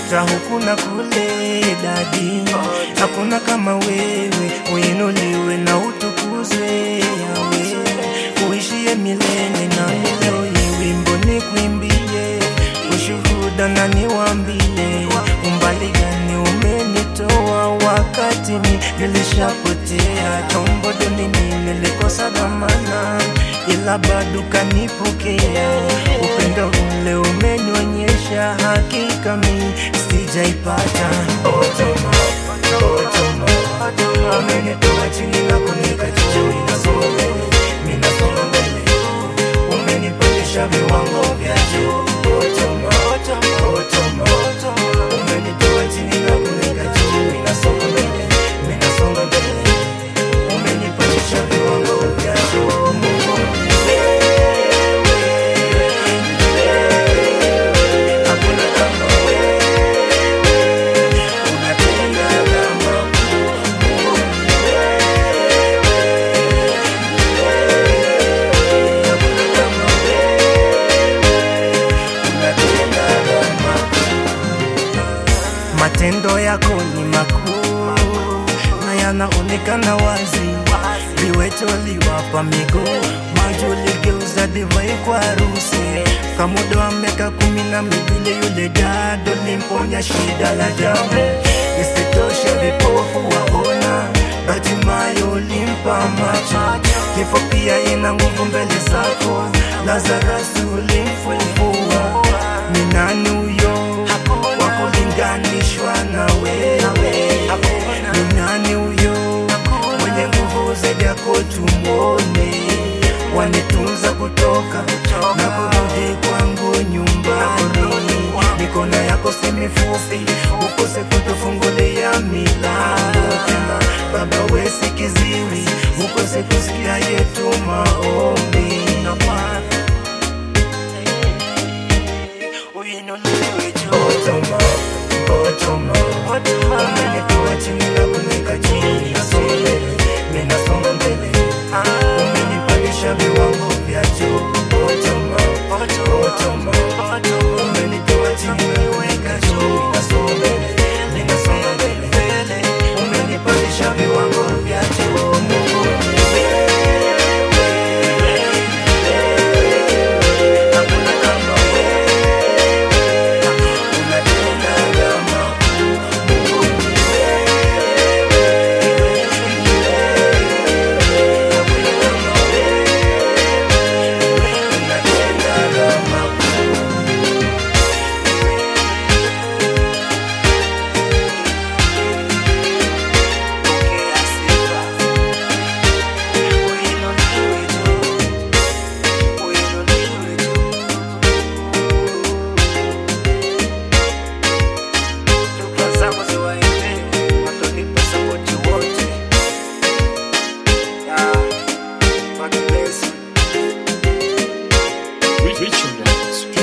nimekutafuta huku na kule dadi, hakuna kama wewe, uinuliwe na utukuzwe yawe, uishie milele na leo hii wimbo ni kwimbie, ushuhuda na niwambie, umbali gani umenitoa wakati mi nilishapotea, chombo dunini nilikosa dhamana, ila bado kanipokea, upendo ule umenionyesha, hakika mi sijaipata. Otoma, otoma, otoma, umenitoa chini na kunika juu, ninasonga mbele, ninasonga mbele, umenipandisha viwango vya juu. Otoma, otoma, otoma, otoma, umenitoa chini na kunika juu, ninasonga mbele, ninasonga mbele, umenipandisha viwango vya juu. Mungu ni wewe, hakuna kama wewe, unatenda kama Mungu ni wewe, hakuna kama wewe, unatenda kama Matendo yako ni makuu na yanaonekana wazi, viwete waliwapa miguu, maji uligeuza divai kwa harusi. Kamuda wa miaka kumi na miwili yule dada ulimponya shida la damu, isitoshe vipofu waona, Bartimayo ulimpa macho. Kifo pia ina nguvu mbele zako, Lazarus ulimfufua. Ni nani huyo wa kulinganishwa na wewe? Ni nani huyo mwenye nguvu zaidi yako? Tumwone, wanitunza kutoka na kurudi kwangu nyumbani. Mikono yako si mifupi, ukose kutufungulia milango tena. Baba we si kiziwi, ukose kusikia yetu maombi. Uinuliwe juu. Otoma, otoma, otoma. Umenitoa chini na kunika juu. Ninasonga mbele, ninasonga mbele. Umenipandisha viwango vya juu. Otoma, otoma, otoma. Umenitoa chini na kunika juu. Ninasonga mbele, ninasonga mbele. Umenipandisha viwango vya juu. Mungu ni wewe, hakuna kama wewe. Unatenda kama Mungu ni wewe, ni wewe, hakuna kama wewe. Unatenda kama Pokea sifa, uinuliwe juu, uinuliwe juu. Shukrani zangu ziwaendee walionipa sapoti wote. Yeah, God bless you. Richard Records.